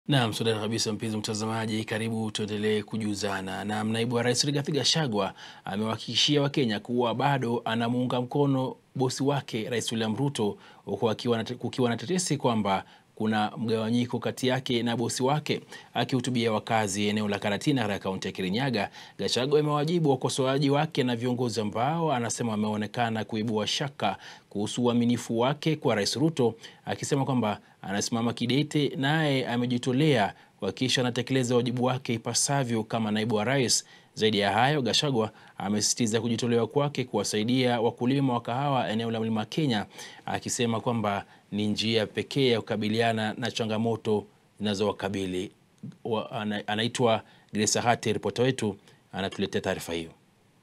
Naam, sudani kabisa mpenzi mtazamaji, karibu tuendelee kujuzana. Na naibu wa rais Rigathi Gachagua amewahakikishia Wakenya kuwa bado anamuunga mkono bosi wake Rais William Ruto, huku kukiwa na tetesi kwamba kuna mgawanyiko kati yake na bosi wake. Akihutubia wakazi eneo la Karatina katika kaunti ya Kirinyaga, Gachagua amewajibu wakosoaji wake na viongozi ambao anasema wameonekana kuibua shaka kuhusu uaminifu wake kwa Rais Ruto, akisema kwamba anasimama kidete, naye amejitolea kuhakikisha anatekeleza wajibu wake ipasavyo kama naibu wa rais. Zaidi ya hayo, Gachagua amesisitiza kujitolewa kwake kuwasaidia wakulima wa kahawa eneo la Mlima Kenya, akisema kwamba ni njia pekee ya kukabiliana na changamoto zinazowakabili. Anaitwa Grace Hati, ripota wetu anatuletea taarifa hiyo.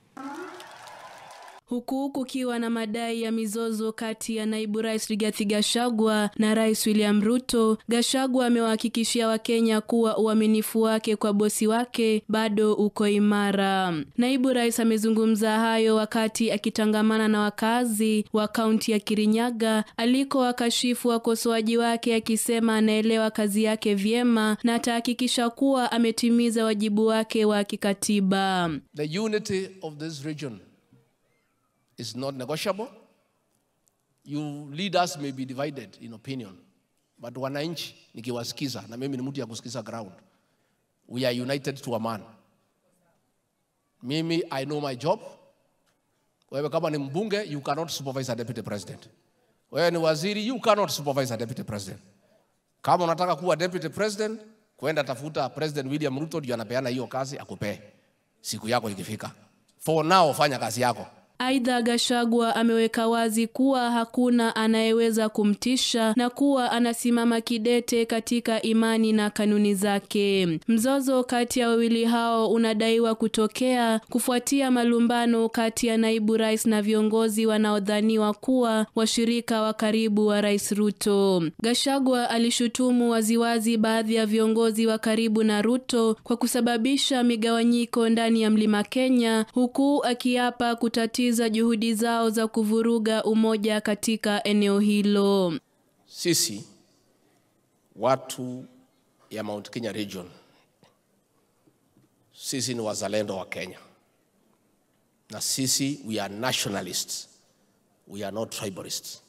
Huku kukiwa na madai ya mizozo kati ya naibu rais Rigathi Gachagua na rais William Ruto, Gachagua amewahakikishia Wakenya kuwa uaminifu wake kwa bosi wake bado uko imara. Naibu rais amezungumza hayo wakati akitangamana na wakazi wa kaunti ya Kirinyaga aliko wakashifu wakosoaji wake, akisema anaelewa kazi yake vyema na atahakikisha kuwa ametimiza wajibu wake wa kikatiba. The unity of this region is not negotiable. You leaders may be divided in opinion, but wananchi nikiwasikiza, na mimi ni mtu ya kusikiza ground, we are united to a man. Mimi I know my job. Wewe kama ni mbunge, you cannot supervise a deputy president. Wewe ni waziri, you cannot supervise a deputy president. Kama unataka kuwa deputy president, kwenda tafuta President William Ruto ndio anapeana hiyo kazi akupee siku yako ikifika. For now, fanya kazi yako. Aidha, Gachagua ameweka wazi kuwa hakuna anayeweza kumtisha na kuwa anasimama kidete katika imani na kanuni zake. Mzozo kati ya wawili hao unadaiwa kutokea kufuatia malumbano kati ya naibu rais na viongozi wanaodhaniwa kuwa washirika wa karibu wa Rais Ruto. Gachagua alishutumu waziwazi baadhi ya viongozi wa karibu na Ruto kwa kusababisha migawanyiko ndani ya Mlima Kenya, huku akiapa kutatiza za juhudi zao za kuvuruga umoja katika eneo hilo. Sisi watu ya Mount Kenya region, sisi ni wazalendo wa Kenya na sisi we are nationalists, we are not tribalists,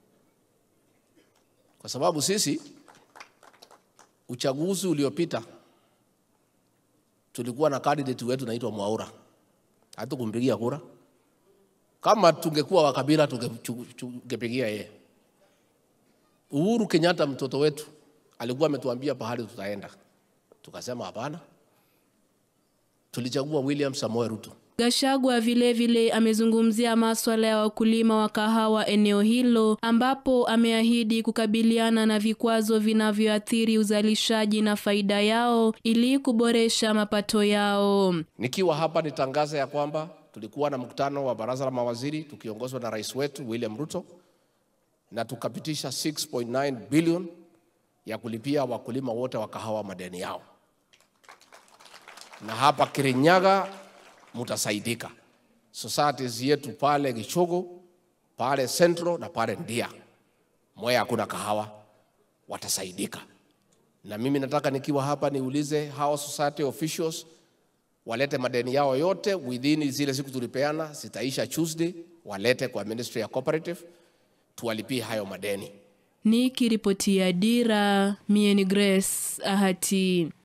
kwa sababu sisi uchaguzi uliopita tulikuwa na candidate wetu naitwa Mwaura, hatukumpigia kura kama tungekuwa wa kabila tungepigia yeye. Uhuru Kenyatta mtoto wetu alikuwa ametuambia pahali tutaenda, tukasema hapana, tulichagua William Samoei Ruto. Gachagua vilevile amezungumzia maswala ya wakulima wa kahawa eneo hilo ambapo ameahidi kukabiliana na vikwazo vinavyoathiri uzalishaji na faida yao ili kuboresha mapato yao. Nikiwa hapa nitangaza ya kwamba tulikuwa na mkutano wa baraza la mawaziri tukiongozwa na rais wetu William Ruto na tukapitisha 6.9 bilioni ya kulipia wakulima wote wa kahawa madeni yao, na hapa Kirinyaga mutasaidika. Societies yetu pale Gichogo, pale Central na pale Ndia, Mwea hakuna kahawa, watasaidika. Na mimi nataka nikiwa hapa niulize hao society officials walete madeni yao yote within zile siku tulipeana, zitaisha Tuesday, walete kwa Ministry ya Cooperative tuwalipie hayo madeni. Nikiripotia Dira, mie ni Grace Ahati.